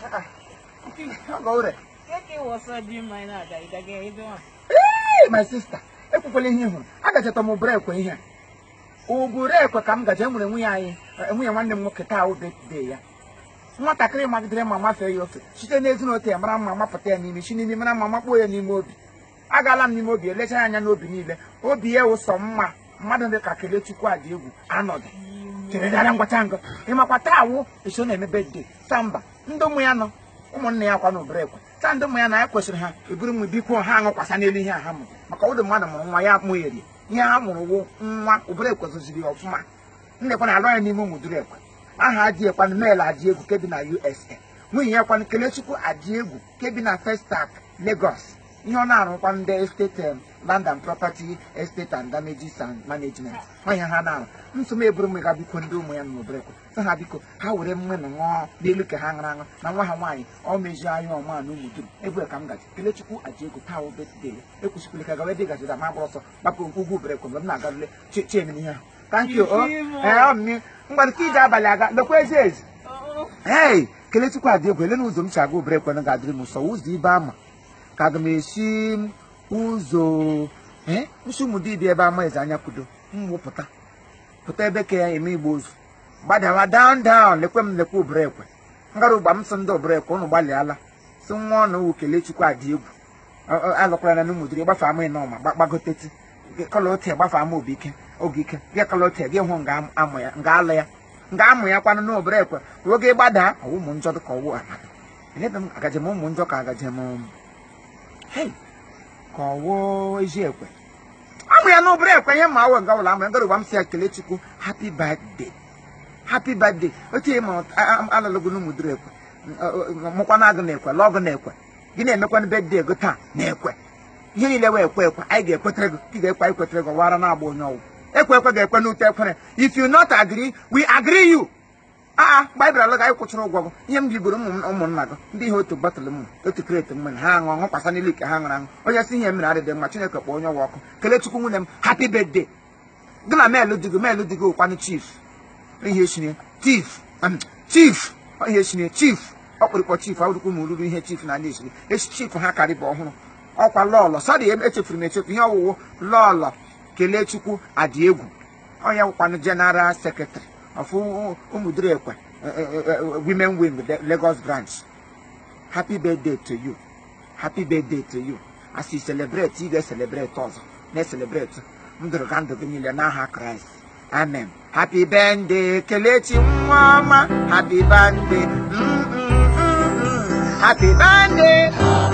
Ọgọure. Keke wọsọ dị mma ị na-aga ịdaga ebe ọ. Ee, my sister, ekwukwala ihe ị hụrụ. Agachata m ụbụrụ ekwe ihe a. Ụbụrụ ekwe ka m gaje enwere nwunye anyị, eh, nwunye nwanne m nwoke taa wụ birthday ya. Nwatakịrị magidere ma mafee ya ofe site n'ezinụlọ ya mara mma mapụta ya n'ime si n'ime mara mma makpuo ya n'ime obi. Agaala m n'ime obi elecha ya anya n'obi niile. Obi ya wụ sọ mma mmadụ dị ka Kelechukwu adị egwu anọdụ. chere dara ngwacha ngọ ịmakwa taa wụ eso na-eme bedde samba ndị ụmụ ya nọ ụmụnne ya kwa na obere ekwe taa ndị ụmụ ya na ya kwesịrị ha eburu m biko ha aṅụkwasa n'elu ihe a ha mụrụ maka ụdị mmadụ mụrụ nwa ya mụgheri ihe ha mụrụ wụ nwa obere ekwe zoziri ya ọfụma ndekwa na alụ ya n'ime ụmụ duru ekwe aha adị ekwanụ mel adị egwu kebi na usa nwunye ya kwanụ kelechukwu adị egwu kebi na festac lagos ihe ọ na-arụkwa ndị estate um, land and property estate and damages and management ọhịa ha na-arụ nsọ m eburu m ga biko ndị ụmụ ya nọ n'obere ekwe sị ha biko ha were mmanụ ṅụọ n'elu ka ha ṅara aṅụ na nwa ha nwaanyị ọ mezie anya ọma na ụmụ dum ebue ka m gaji kelechukwu aji ego taa obetde ya ekwesịkwala ka gawa ebe ị gajida ma gbara ọsọ gbapụ ugwu obere ekwe mgbe m na-agarule chen ihe ahụ thank you o ee ọ mmiri mgbadụ ka ije abalị aga lekwa ezi ezi hey kelechukwu adị egwu ele na ụzọ m si aga obere ekwe na ga-adịrị m ụsọ ụzọ ibe ama ka aga m esi ụzọ ee nsi ụmụ dibịa ebe ama eze anya kwudo mwụpụta pụta ebe ka ya eme igbo ozu gbadawa down down lekwe m lekwe obere ekwe ngara ụgba m sị ndị obere ekwe ụnụ gbalịala si nwa ọnụ wu kelechukwu adị egwu alụkwara na ụmụ dịrị gbafe ama ịnọma gbagoteti kọla ote gbafe ama obi ike oge ike gị kọla ote gị hụ nga amụ ya nga alụ ya nga amụ ya kwanụ n'obere ekwe oge gbadaa ọwụ ụmụ njọ dị ka ọwụ ala elebe m agaje m ụmụ njọ ka agaje m hei ka ọwụ ezi ekwe amụ ya n'obere ekwe ihe ma awụ nga ụlọ amụ ya ngara ụgba m si ya kelechukwu happy birthday happy birthday otu ihe ma alụlụgụ n'ụmụ dịrị ekwe mụkwana agụ na-ekwe lọgụ na-ekwe gị na-emekwana bedde ego taa na-ekwe ihe niile wee ekwe ekwe anyị ga-ekwetere gị ị ga-ekwe anyị kwetere gị wara na-agba onye ọwụ ekwe ekwe ga-ekwe n'ute ekwere if you not agree we agree you aa baịbụl alụga anyị kwụchara ụgwọ gị ihe m bigoro ụmụnna gị ndị ihe otu bọtụlụ m otu kreti mmiri ha aṅụ ọṅụ kwasa n'elu ike ha ṅụrụ aṅụ onye si ihe mere adịdị mma chineke kpọọ onye ọwa ọkụ kelechukwu nwunye m happy birthday gị na meelụ di gị meelụ di gị ụkwanụ chief ihe eshiri chief chief ihe eshiri chief ọkpụrụkpọ chief awụrụkwu m ruru ihe chief na ndị eshiri chief ha karịba ọhụrụ ọkwa lọlọ sọrị echefuru m echefu ihe ọwụwụ lọlọ kelechukwu adị egwu onye wụkwanụ general secretary of ụmụdịrị ekwe women wing lagos branch happy birthday to you happy birthday to you as you celebrate ị ga-celebrate ọzọ na-celebrate ndụrụ ga ndụ gị niile n'aha kraịst amen happy birthday kelechi nwa ọma happy birthday mm, mm, mm, mm. happy birthday